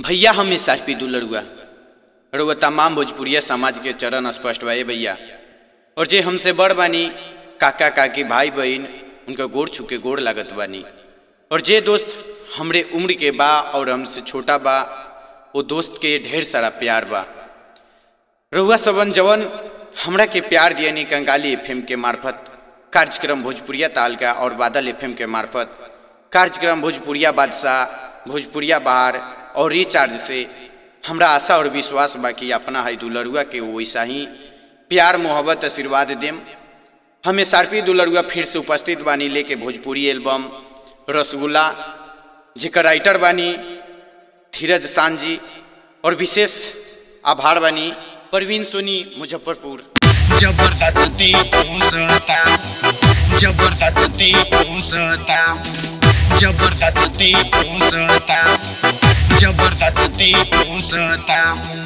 भैया हम S R P दुलरुआ रउआ तमाम भोजपुरिया समाज के चरण स्पष्ट बा ए भैया और जे हमसे बड़ बानी काका काकी भाई बहन उनका गोड़ छू के गोड़ लागत बानी और जे दोस्त हमरे उम्र के बा और हमसे छोटा बा वो दोस्त के ढेर सारा प्यार बा रउआ सबन जवन हमरा के प्यार दियानी कंगाली एफएम के मार्फत कार्यक्रम भोजपुरिया तालका और बादल एफएम के मार्फत कार्यक्रम भोजपुरिया बादशाह भोजपुरिया बहार और रिचार्ज से हमरा आशा और विश्वास बा कि अपना है दुलरुआ के वैसा ही प्यार मोहब्बत आशीर्वाद देम हमें सारपी दुलरुआ फिर से उपस्थित बानी लेके भोजपुरी एल्बम रसगुल्ला जेकर राइटर बानी धीरज सांझी और विशेष आभार बानी परवीन सोनी मुजफ्फरपुर जबरदस्ती पूसता जबरदस्ती पूसता जबरदस्ती पूसता जबरदस्ती पूसता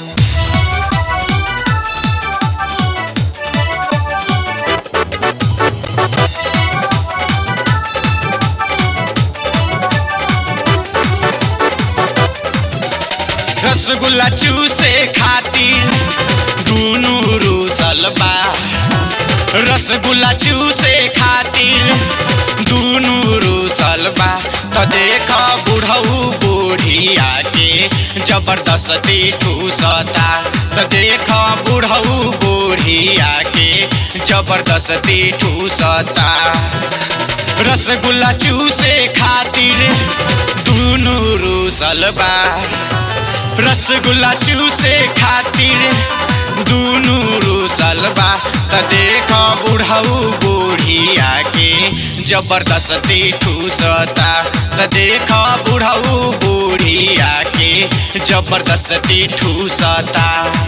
रसगुल्ला चूसे खातिर दुनू रूसल बा रसगुल्ला चूसे खातिर दुनू रूसल बा त देख बुढ़ऊ बुढ़िया के जबरदस्ती ठूसता त देख बुढ़ऊ बुढ़िया के जबरदस्ती ठूसता रसगुल्ला चूसे खातिर दुनू रूसल बा रसगुल्ला चूसे खातिर दुनू रूसल बा त देख बुढ़ऊ बुढ़िया के जबरदस्ती ठूसता त देख बुढ़ऊ बुढ़िया के जबरदस्ती ठूसता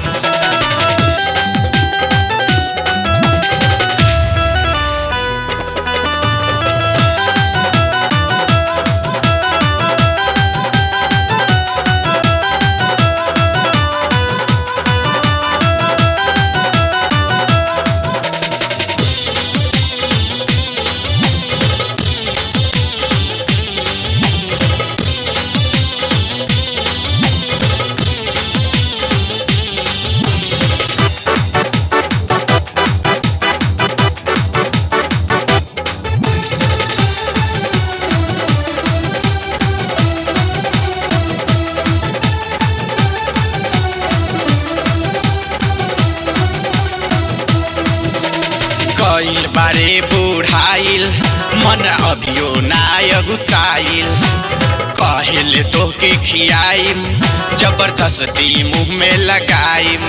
कईल बारे बुढ़ाइल मन अभियो नायक उताइल कहिल तोके खियाइम जबरदस्ती मुंह में लगाइम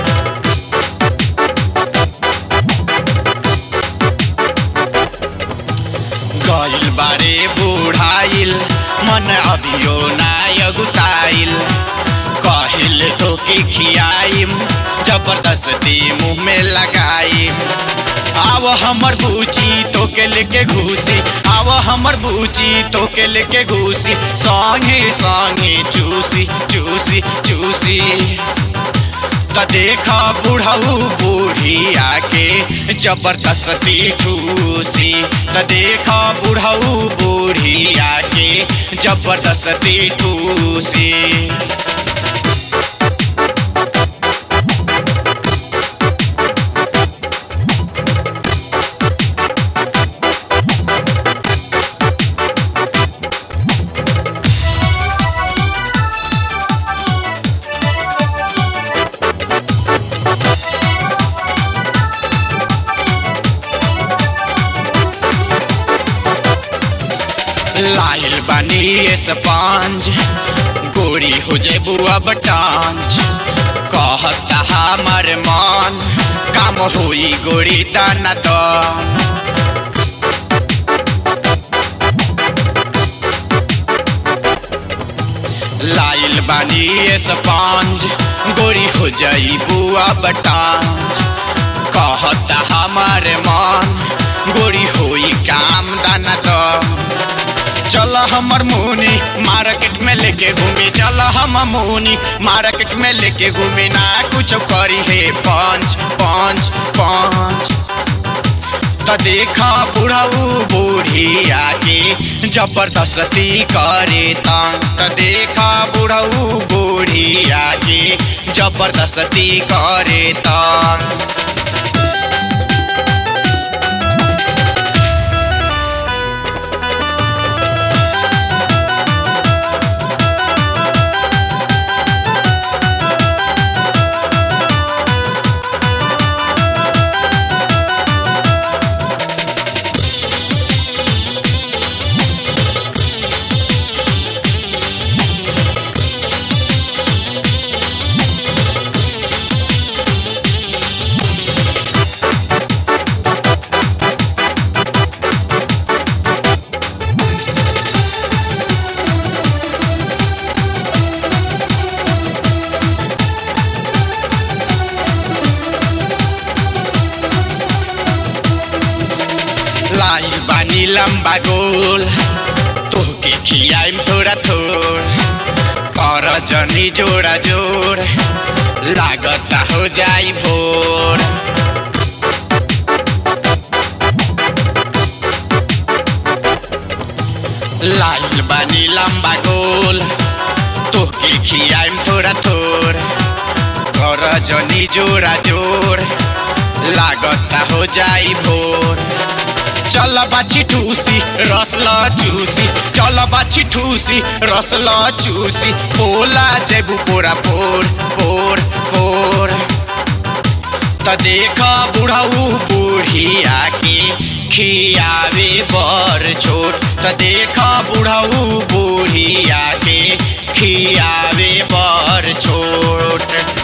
गईल बारे बुढ़ाइल मन अभियो नायक उताइल कहिल तोके खियाइम जबरदस्ती मुंह में लगाइम आव हमर बूची तोके लेके घूसी आव हमर बूची तोके लेके घूसी संगे संगे चूसी चूसी चूसी त देख बुढ़ऊ बुढ़िया के जबरदस्ती ठूसी त देख बुढ़ऊ बुढ़िया के जबरदस्ती ठूसी लाइल बानी स्पंज गोरी हो जे बुआ बटांज कहता हमर मन काम होई गोरी दाना दान लाइल बानी स्पंज गोरी हो जाई बुआ बटांज कहता हमार मन गोरी होई काम दाना दान चल हमर मुनी मार्केट में लेके घूमी चल हम मुनी मार्केट में लेके घूमी ना कुछ करी है पंच पंच पंच त देखा बुढ़ऊ बुढ़िया के जबरदस्ती करे तंग त देखा बुढ़ऊ बुढ़िया बुढ़िया के जबरदस्ती करे तंग लाई बानी लम्बा गोल तोहके खियाइम थोड़ा थोड़ कर जनी जोड़ा जोड़ लागता हो जाई भोर लाइल बानी लम्बा गोल तोहके खियाइम थोड़ा थोड़ कर जनी जोड़ा जोड़ लागता हो जाई भोर चल बाछी ठूसी रसला चूसी चल बाछी ठूसी रसला चूसी पोला जेबू पोरा पोर पोर पोर त देख बुढ़ऊ बुढ़िया के खियावे बर छोट त देख बुढ़ऊ बुढ़िया के खियावे बर छोट